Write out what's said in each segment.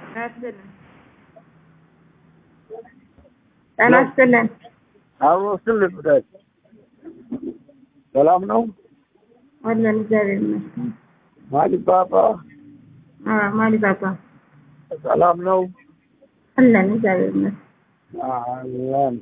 ይስጥልን። ጤና ይስጥልን። አብሮ ስልክ ጉዳይ ሰላም ነው። አለን እግዚአብሔር ይመስገን። ማሊባባ አዎ ማሊ ባባ ሰላም ነው። አለን እግዚአብሔር ይመስገን። አለን።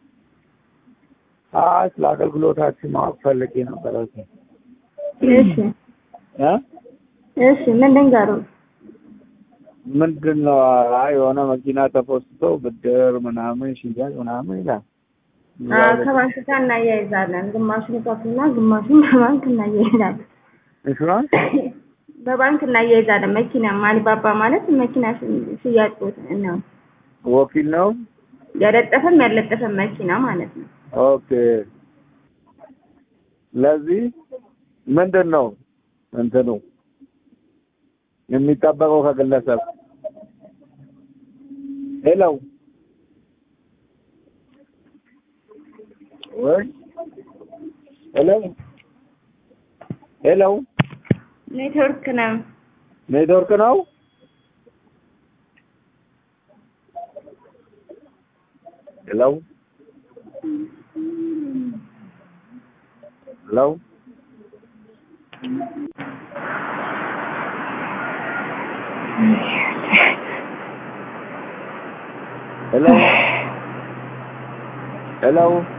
አይ ስለ አገልግሎታችን ማወቅ ፈልጌ ነበረ። እሺ እ እሺ ምን ልንገርዎ? ምንድን ነው? አይ የሆነ መኪና ተፖስቶ ብድር ምናምን ሽያጭ ምናምን ይላል። አዎ ከባንክ ጋር እናያይዛለን። ግማሹን ከፍልና ግማሹን በባንክ እናያይዛለን። ኢንሹራንስ በባንክ እናያይዛለን። መኪና ማሊባባ ማለት መኪና ሽ- ሽያጭ ቦታ ነው። ወኪል ነው። ያለጠፈም ያለጠፈም መኪና ማለት ነው። ኦኬ። ስለዚህ ምንድን ነው እንትኑ የሚጠበቀው ከግለሰብ? ሄሎ ወይ ሄሎ ሄሎ ኔትወርክ ነው። ኔትወርክ ነው። ሄሎ ሄሎ ሄሎ ሄሎ